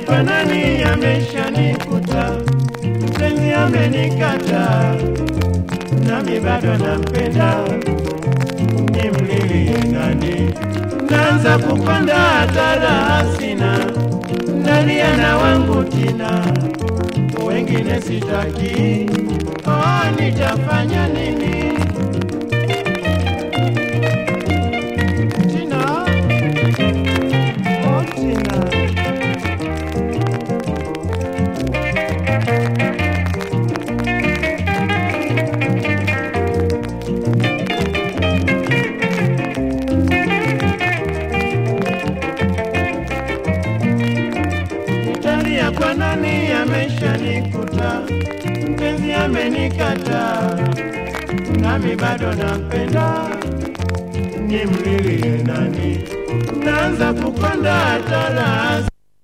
kwa nani ameshanikuta, mpenzi amenikata, nami bado nampenda, nimlilie nani? Naanza kupanda hatara hasina, nalia na wangu tina, wengine sitaki, oh, nitafanya nini? Tina, oh, Tina. Nitalia kwa nani ameshanikuta, mpenzi amenikata, nami bado nampenda, nimlilie nani? Naanza kupanda hatara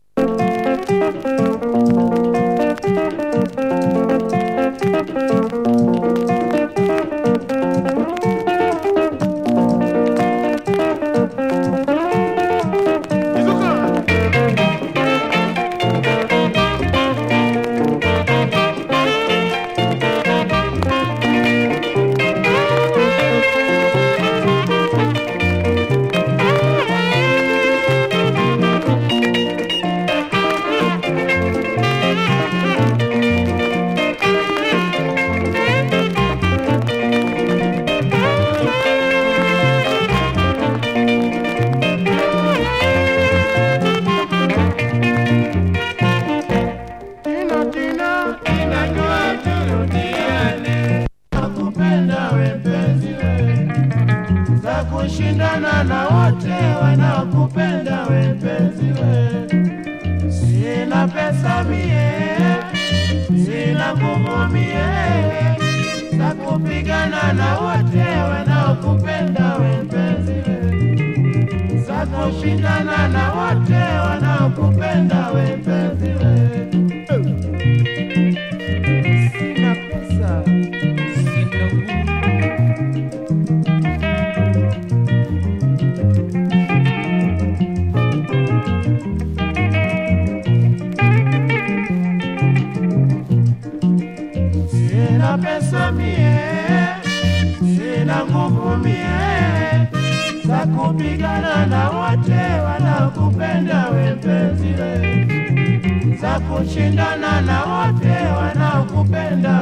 Tina, Tina, inajua turudiane. Nakupenda we mpenzi we, za kushindana na wote wanaokupenda we mpenzi we. Sina pesa mie, sina nguvu mie, za kupigana na wote wanaokupenda we mpenzi we, za kushindana na wote wanaokupenda we mpenzi we. Sina pesa. Sina nguvu. Sina pesa mie, sina nguvu mie, za kupigana na wote wanaokupenda we mpenzi we, za kushindana na wote wanaokupenda